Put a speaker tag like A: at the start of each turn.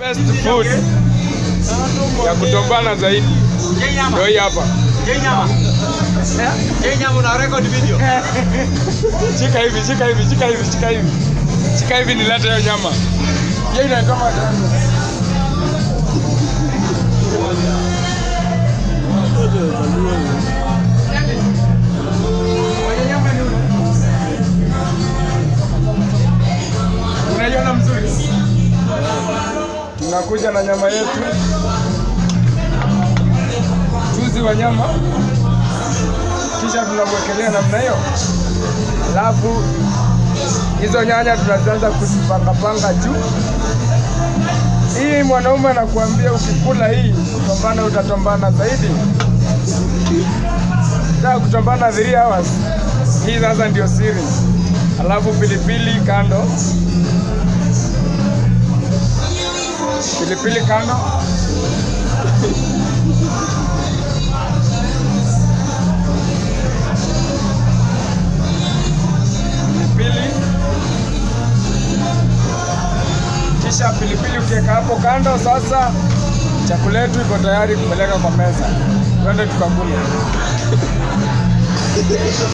A: Best food ya kutombana zaidi ndio hii hapa. Shika hivi, shika hivi, shika hivi, shika hivi, shika hivi, nilete hiyo nyama. Hiyo inaitwa Unaiona mzuri? Tunakuja na nyama yetu, chuzi wa nyama, kisha tunamwekelea namna hiyo, alafu hizo nyanya tunazianza kuzipangapanga juu. Hii mwanaume anakuambia ukikula hii kutombana, utatombana zaidi. Taka kutombana 3 hours, hii sasa ndio siri. Alafu pilipili kando, pilipili kando. Pilipili kisha pilipili ukiweka hapo kando. Sasa chakula yetu iko tayari kupeleka kwa meza, twende tukakule.